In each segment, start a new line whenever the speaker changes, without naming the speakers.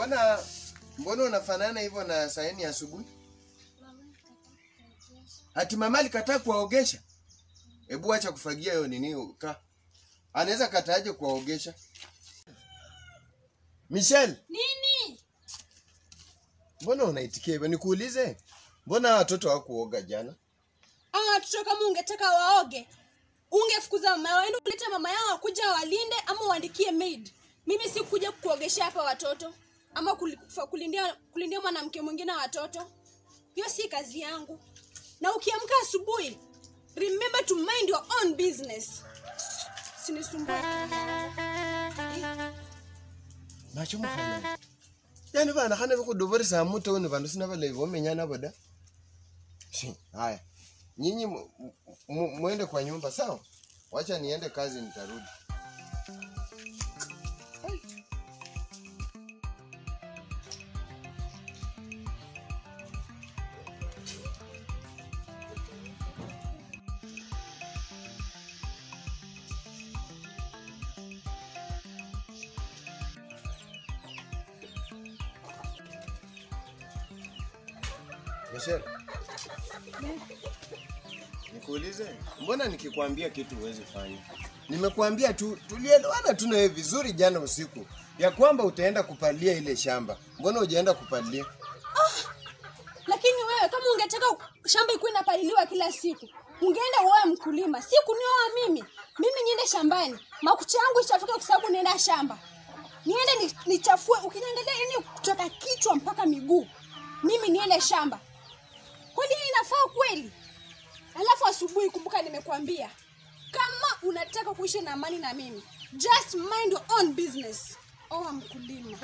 Mbona mbona unafanana hivyo na saini asubuhi? Ati mama alikataa kuwaogesha? Hebu acha kufagia hiyo nini ka. Anaweza kataaje kuwaogesha? Michelle,
Nini?
mbona unaitikia hivyo? Nikuulize, mbona hawa watoto hawakuoga jana?
Hawa watoto kama ungetaka waoge, ungefukuza mama yao, ende ulete mama yao akuja walinde ama uandikie maid. Mimi si kuja kuogeshea hapa watoto ama kuli- kufa- kulindia kulindia mwanamke mwingine watoto. Hiyo si kazi yangu. Na ukiamka asubuhi, remember to mind your own business. Sinisumbue.
Macho mkhana. Yaani bana khane bukhudoboresa muto ni bandu sina balayi bomenya nabo da. Si, Haya. Nyinyi mu- mu- muende kwa nyumba sawa? Wacha niende kazi nitarudi. Michelle. Nikuulize, mbona nikikwambia kitu huwezi fanya? Nimekuambia tu tulielewana tu na wewe vizuri jana usiku ya kwamba utaenda kupalia ile shamba. Mbona hujaenda kupalia?
Lakini wewe kama ungetaka shamba ikuwe inapaliliwa kila siku, ungeenda uoe mkulima, si kunioa mimi. Mimi niende shambani, makucha yangu ichafuke kwa sababu nienda shamba. Niende ni- nichafue, ukiniangalia yani kutoka kichwa mpaka miguu. Mimi niende shamba. Kwani hii inafaa kweli? Alafu asubuhi, kumbuka nimekuambia, kama unataka kuishi na amani na mimi, just mind your own business. Oa mkulima.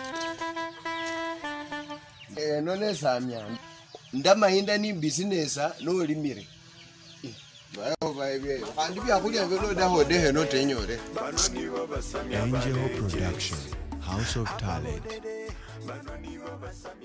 Eh, none samya. Ndamahinda ni business nolimire. Eh, bayo baye. Kandi byakulya byo daho dehe no tenyore.
Angel Production, House of Talent.